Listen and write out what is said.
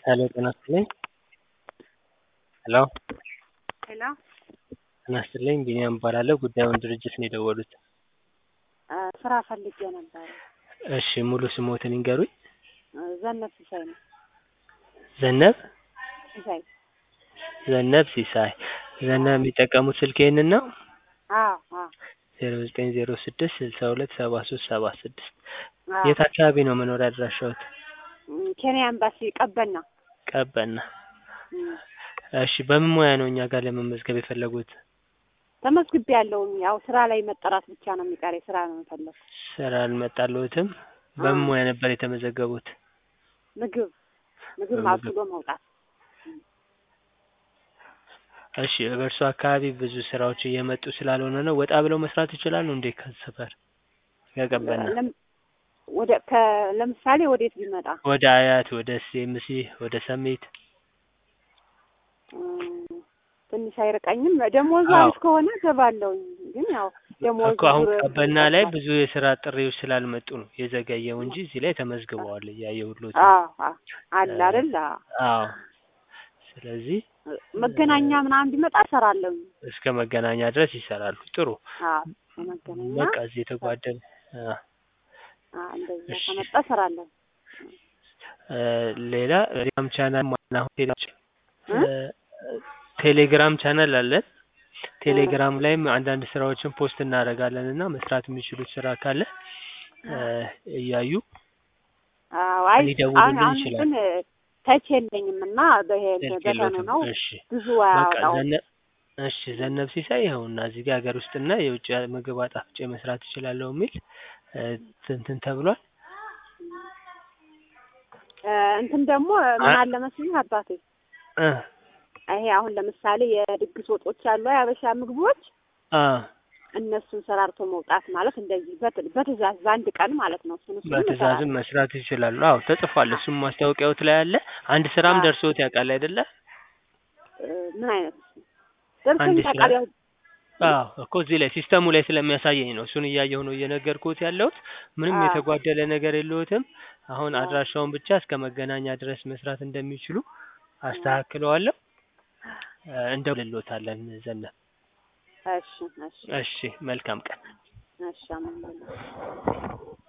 ሄሎ ጤና ይስጥልኝ ሄሎ ሄሎ ጤና ይስጥልኝ ቢኒያም እባላለሁ ጉዳዩን ድርጅት ነው የደወሉት ስራ ፈልጌ ነበረ። እሺ ሙሉ ስሞትን ይንገሩኝ ዘነብ ሲሳይ ነው። ዘነብ ሲሳይ ዘነብ ሲሳይ ዘነብ የሚጠቀሙት ስልክ ይህንን ነው አዎ አዎ ዜሮ ዘጠኝ ዜሮ ስድስት ስልሳ ሁለት ሰባ ሶስት ሰባ ስድስት አዎ። የት አካባቢ ነው መኖሪያ አድራሻዎት እም፣ ኬንያ ኤምባሲ ቀበና። ቀበና እም፣ እሺ በምን ሙያ ነው እኛ ጋር ለመመዝገብ የፈለጉት ተመዝግቤ ያለውኝ ያው ስራ ላይ መጠራት ብቻ ነው የሚቀረኝ። ስራ ነው የምፈለግ። ስራ አልመጣልዎትም በምን ሙያ ነበር የተመዘገቡት ምግብ ምግብ በምግብ። አብስሎ መውጣት። እሺ በእርሱ አካባቢ ብዙ ስራዎች እየመጡ ስላልሆነ ነው ወጣ ብለው መስራት ይችላሉ እንዴ ከሰፈር ከቀበና ለም- ወደ ከ ለምሳሌ ወዴት ቢመጣ ወደ አያት ወደ ሲኤምሲ ወደ ሰሚት እም፣ ትንሽ አይርቀኝም። ደሞዙ አዎ። አሪፍ ከሆነ እገባለሁኝ። ግን ያው ደሞዙ እኮ አሁን ዙር- ቀበና ላይ ብዙ የስራ ጥሪዎች ስላልመጡ ነው የዘገየው እንጂ እዚህ ላይ ተመዝግበዋል እያየሁልዎት ነው። አዎ አዎ አለ አይደል? አዎ። አዎ ስለዚህ መገናኛ ምናምን ቢመጣ እሰራለሁኝ። እስከ መገናኛ ድረስ ይሰራሉ ጥሩ አዎ መገናኛ በቃ እዚህ የተጓደለ አ አዎ እንደዛ እሺ። ከመጣ እሰራለሁ። እ ሌላ ቴሌግራም ቻናል ማና ቴሌ- እ? ቴሌግራም ቻናል አለን። ቴሌግራም ላይም አንዳንድ ስራዎችን ፖስት እናደርጋለን እና መስራት የሚችሉት ስራ ካለ እ እያዩ አዎ አይ ሊደውሉልን አሁን አሁን ይችላሉ። ግን ተች የለኝም እና በሄድ ስልክ በተኑ የለዎትም? ነው እሺ ብዙ በቃ አያወጣው። ዘነ እሺ ዘነብ ሲሳይ ይኸውና እዚህ ጋር ሀገር ውስጥና የውጭ ምግብ አጣፍጬ መስራት እችላለሁ የሚል እ እንትን ተብሏል። እ እንትን ደግሞ ምን አ- አለ መሰለኝ አባቴ እ ይሄ አሁን ለምሳሌ የድግስ ወጦች አሉ የሀበሻ ምግቦች አ እነሱን ሰራርቶ መውጣት ማለት እንደዚህ በት- በትእዛዝ በአንድ ቀን ማለት ነው። እሱን እሱን በትእዛዝም መስራት ይችላሉ። አዎ ተጽፏል። እሱም ማስታወቂያዎት ላይ አለ። አንድ ስራም አዎ። ደርሶት ያውቃል አይደለ? እ ምን አይነት ደርሶኝ አንድ ስራ- ታውቃለህ? አዎ እኮ እዚህ ላይ ሲስተሙ ላይ ስለሚያሳየኝ ነው። እሱን እያየሁ ነው እየነገርኩት ያለሁት። ምንም አዎ። የተጓደለ ነገር የለዎትም። አሁን አዎ። አድራሻውን ብቻ እስከ መገናኛ ድረስ መስራት እንደሚችሉ አስተካክለዋለሁ። እ እንደውልልዎታለን ዘነብ። እሺ እሺ እሺ መልካም ቀን። እሺ አመሰግናለሁ።